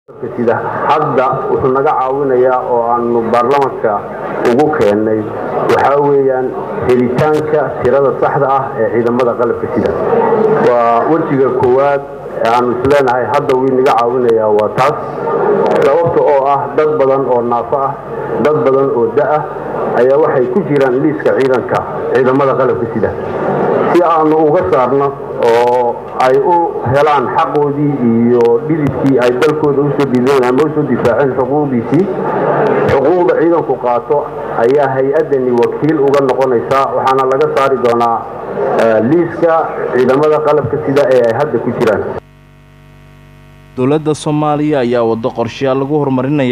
sida hadda wuxuu naga caawinayaa oo aanu baarlamanka ugu keennay waxaa weeyaan helitaanka tirada saxda ah ee ciidamada qalabka sida waa wejiga koowaad aanu isleenahay hadda wii naga caawinayaa waa taas sababta oo ah dad badan oo naafo ah dad badan oo da-ah ayaa waxay ku jiraan liiska ciidanka ciidamada qalabka sida si aanu uga saarno oo ay u helaan xaqoodii iyo dhididkii ay dalkooda usoo dhideen ama usoo difaaceen xuquuqdiisii xuquuqda ciidanku qaato ayaa hay-addani wakiil uga noqonaysaa waxaana laga saari doonaa liiska ciidamada qalabka sida ee ay hadda ku jiraan dowladda soomaaliya ayaa waddo qorshayaal lagu horumarinaya